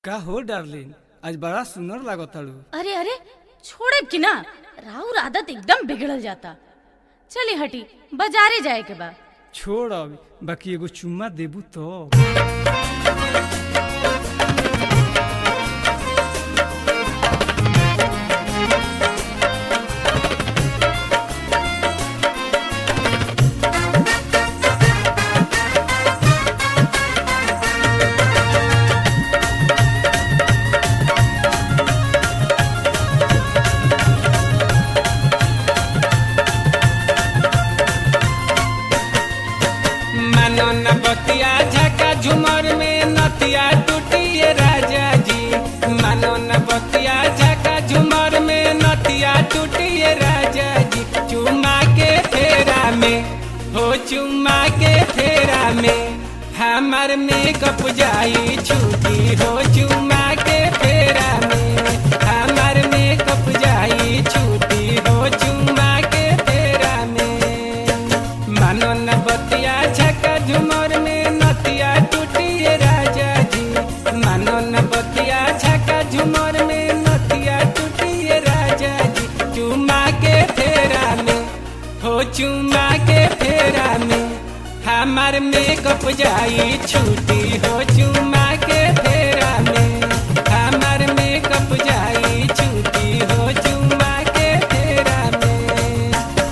का हो डार्लिन आज बड़ा सुंदर लागताड़ू अरे अरे छोड़े कि ना राउर आदत एकदम बिगड़ल जाता चली हटी बाजारे जाए के बा छोड़ अब बाकी एगो चुम्मा देबू तो मानो न बतिया झका झुमर में नतिया टूटिए राजा जी मानो न बतिया झका झुमर में नतिया टूटिए राजा जी चुमा के फेरा में हो चुमा के फेरा में हमार मेकअप जाई छुटी हो चुमा के फेरा में हमार मेकअप जाई छुटी हो चुमा के फेरा में मानो न बतिया झका झुमर में नतिया टूटिए राजा जी मानो न बतिया झका झुमर में नतिया टूटिए राजा जी चुमा के फेरा में हो चुमा के फेरा में हमार मेकअप जाई छुटी हो चुमा के फेरा में हमार मेकअप जाई छुटी हो चुमा के फेरा में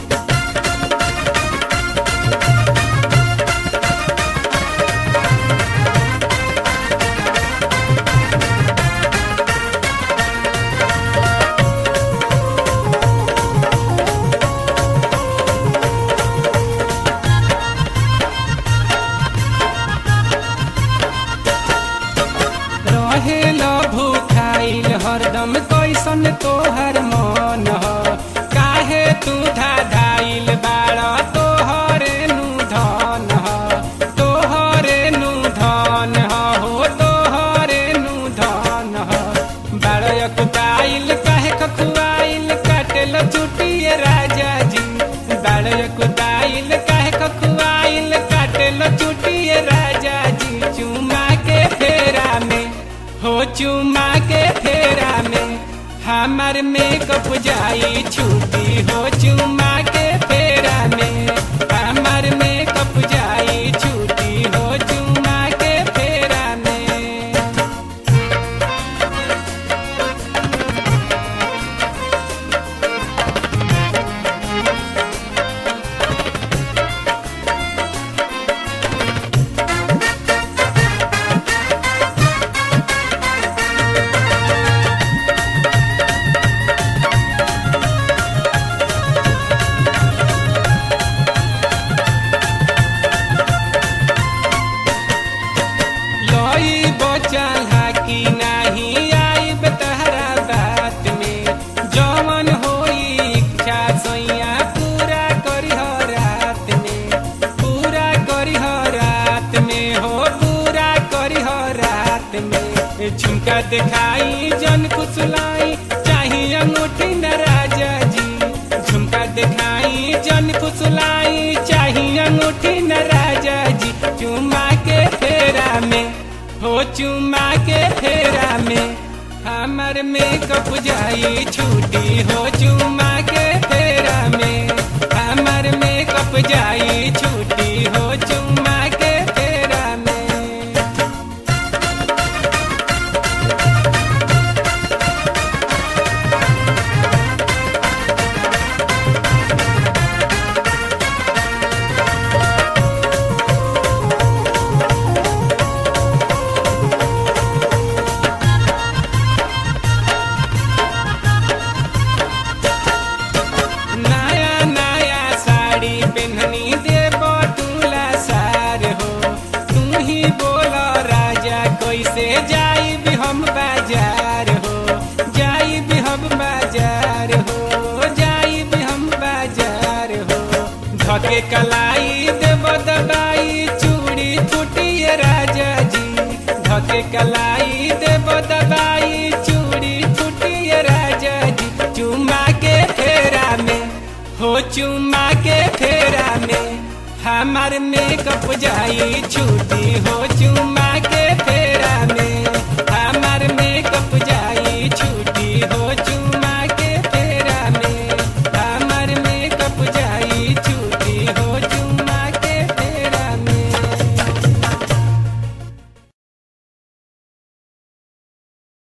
रहेल भूखाइल हरदम कैसन तोहर मन ह काहे तू धाधाइल बाड़ तोहरे नु धन ह तोहरे नु धन ह हो तोहरे नु धन ह बाड़ कुदाइल काहे कखुआइल काटेल चुटिए राजा जी बाड़ कुदाइल काहे कखुआइल काटेल चुटिए राजा जी चुमा के फेरा में हो चुमा के फेरा में हमार मेकअप जाई छुटी हो चुमा के फेरा में हमार मेकअप जाई छुटी हो चुमा के फेरा में लई बचल हाकी नाही आई तहरा बात में जवन होई इच्छा सैया पूरा करी रात में पूरा करी रात में हो पूरा करी रात में झुमका दिखाई जन कुसलाई चाहिए अंगूठी न राजा जी झुमका दिखाई जन कुसलाई चाहिए अंगूठी न राजा जी चुमा के फेरा में हो चुमा के फेरा में हमर मेकअप जाई छुटी हो चुमा के फेरा में हमर मेकअप जाई छुटी हो चुमा के फेरा में नया नया साड़ी पहननी देव तुला सार हो तू ही बोलो राजा कैसे जाई भी हम बाजार हो जाई भी हम बाजार हो जाई भी हम बाजार हो धके कलाई देव दबाई चूड़ी फूटिए राजा जी धके कलाई देव दबाई चूड़ी फूटिए राजा जी चुमा के फेरा में हो चुमा के फेरा में हमार मेकअप जाई छुटी हो चुमा के फेरा